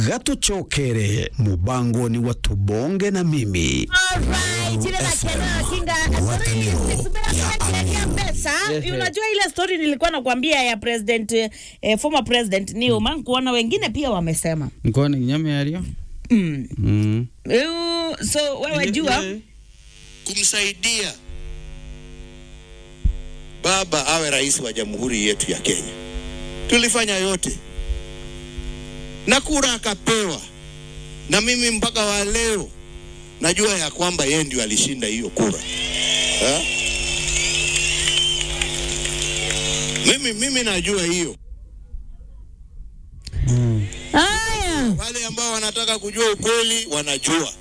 gatucokere mubangoni wa tubonge na mimi Alright, ile la Kenya kinga sorry, subira ya pesa. Unajua ile story nilikuwa nakwambia ya president eh, former president Newman mm. kuona wengine pia wamesema nkone nyame yario mm. mm. Uh, so wewe jua kumsaidia baba awe rais wa jamhuri yetu ya Kenya. Tulifanya yote na kura akapewa, na mimi mpaka wa leo najua ya kwamba yeye ndio alishinda hiyo kura ha? Mimi, mimi najua hiyo. haya Wale ambao wanataka kujua ukweli wanajua.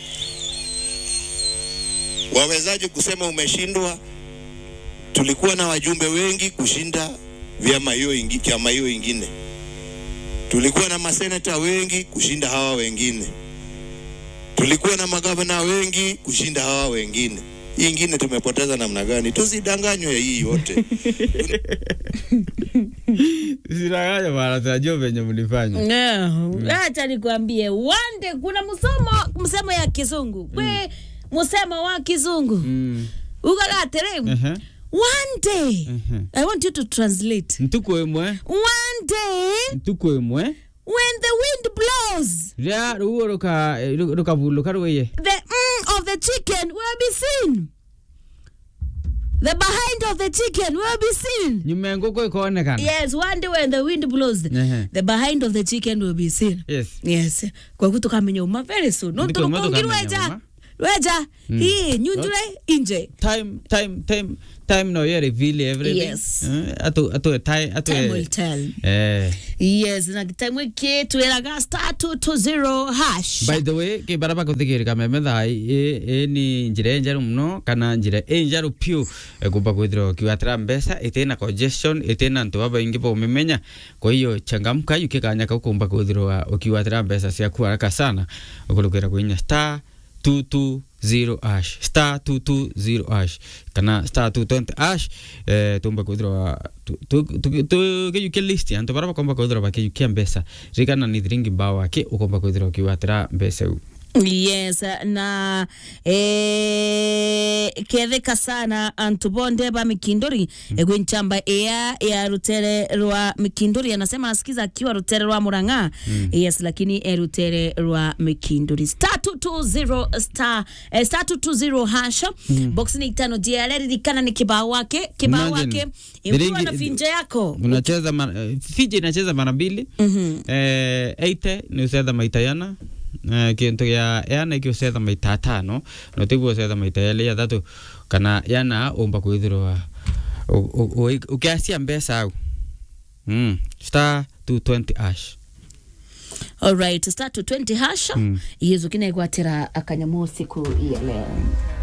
Wawezaje kusema umeshindwa? Tulikuwa na wajumbe wengi kushinda vyama hiyo ingi, chama hiyo ingine. Tulikuwa na maseneta wengi kushinda hawa wengine. Tulikuwa na magavana wengi kushinda hawa wengine. Hii ingine tumepoteza namna gani? Tusidanganywe hii yote. siraganya bana tunajua venye mlifanya No, acha nikwambie wande kuna msomo msemo ya kizungu kwe msemo wa kizungu mm. ukagatere Ehe. one day Ehe. i want you to translate ntuku imwe one day ntuku imwe when the wind blows ria ruo ruka rukavuluka rwiye the mm of the chicken will be seen the behind of the chicken will be seen nyuma ya nguku ikaonekana yes one day when the wind blows Ehe. the behind of the chicken will be seen yes yes kwa kutu kamenya uma very soon no Ndiko uma turukungi tukamenya rweja uma. rweja hii nyunjure inje time time time time no yere vile everything Yes. Eh, atu atu time atu time will tell eh yes na time wiki twiraga star 220 hash by the way ke baraba kuthikirika meme thai e, e ni njira enjaru muno kana njira enjaru piu e, kumba kwithirwa ukiwatira mbeca itina congestion itina ntu babaingi baumimenya kwa hiyo changamka yukikanya kau kumba kwithirwa ukiwatira mbeca ciaku haraka sana ukulukira kwinya star 220 ash star 220 ash kana star 220 ash eh, tumba kwithirwa tukiyukia list antu bara bakomba kwithirwa bakiyukia mbeca rikana ni thiringi mbao aki ukomba kwithirwa ukiwatira mbeca u yes na eh, ketheka sana antu bonde ba mikindori mm. egwinchamba ea ya rutere rwa mikindori anasema asikiza akiwa rutere rwa muranga mm. yes lakini e rutere rwa mikindori star 220 star eh, star 220 hasha mm. box ni tano DRL ririkana ni kibao wake kibao Imagine, wake imkuwa thiringi- na finja yako unacheza mara- eh, fiji inacheza mara mbili Mhm. eh, eite ni ucetha maita yana eh, kintu gia yana iki ucetha maita atano no tiguo ucetha maita yeli athatu kana yana umba kwithirwa u- u- u- ukiacia mbeca au mm. star 220 ash alright star 220 hasha Mm. yezu kinaigwatira akanyamu siku ya leo